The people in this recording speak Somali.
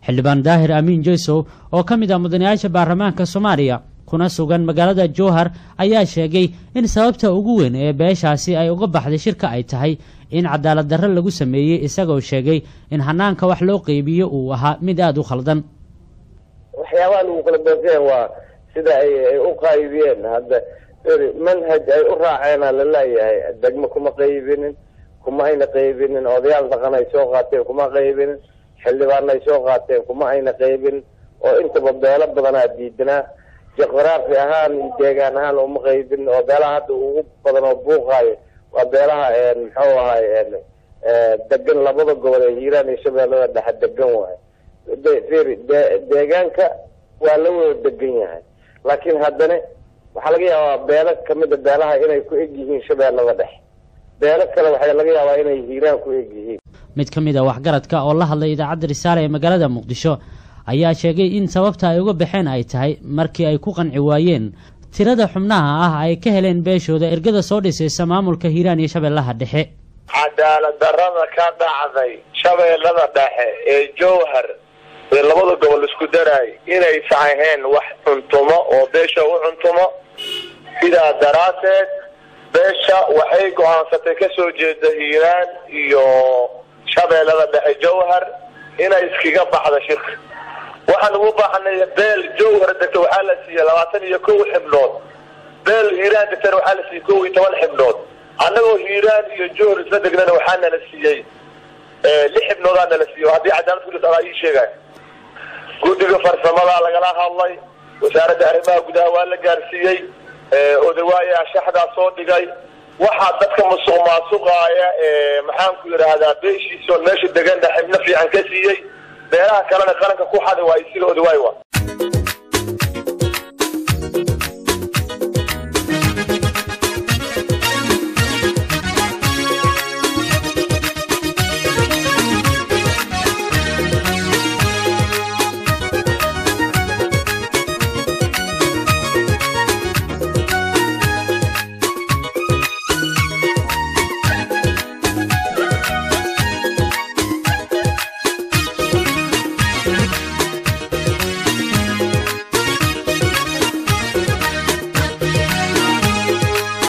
xildhibaan daahir amiin jeysow oo ka mid ah mudanayaasha baarlamaanka soomaaliya kuna sugan magaalada jowhar ayaa sheegay in sababta ugu weyn ee beeshaasi ay uga baxday shirka ay tahay in cadaalad darro lagu sameeyey isagoo sheegay in hanaanka wax loo qeybiyo uu ahaa mid aada u khaldan waxyaabaha lagu kala beeseen waa sida ay ay u qaybiyeen hadda manhaj ay u raaceena laleeyahay degmo kuma qaybinin kuma ayna qaybinin odayaal dhaqan ay soo qaateen kuma qaybinin xildhibaan ay soo qaateen kuma ayna qaybinin oo intaba beelo badanaa diidanaa juqraafi ahaan iyo deegaan ahaan uma qaybinin oo beelaha hadda ugu badan oo buuqaayo waa beelaha muxuu ahay degan labada gobol ee hiiraan iyo shabeellada dhexe degan waayo firi deegaanka waa la wada degan yahay laakiin haddana waxaa laga yaabaa beelo kamida beelaha inay ku eg yihiin shabeellada dhexe beelo kale waxaa laga yaabaa inay hiiraan ku eg yihiin mid ka mid a waxgaradka oo la hadlay idaacadda risaale ee magaalada muqdisho ayaa sheegay in sababta ay uga baxeen ay tahay markii ay ku qanci waayeen tirada xubnaha ah ay ka heleen beeshooda ergada soo dhisaysa maamulka hiiraan iyo shabeellaha dhexe cadaalad darrada ka dhacday shabeellada dhexe ee jowhar ee labada gobol isku daraay inaysan ahayn wax cuntumo oo beesha u cuntumo sidaa daraaddeed beesha waxay go-aansatay ka soo jeeda hiiraan iyo shabeellada dhexe jowhar inay iskaga baxda shirka waxaan ugu baahanay beel jowhar degta waxaa la siiyey labaatan iyo kow xibnood beel hiiraan degtana waxaa la siiyey kow iyo toban xibnood annagoo hiiraan iyo jowhar isla degnana waxaa nala siiyey lix xibnoodaa nala siiyey haddii cadaalad ku jirto adaa ii sheegay guddiga farsamada lagala hadlay wasaaradda arrimaha gudaha waa la gaarsiiyey odawaaya shaxdaa soo dhigay waxaa dadka musuq maasuqaaya maxaanku yidhaahdaa beeshiisoon meesha degana xibno fiican ka siiyey beelaha kalena qaranka ku xaday waa isiga odawaay wa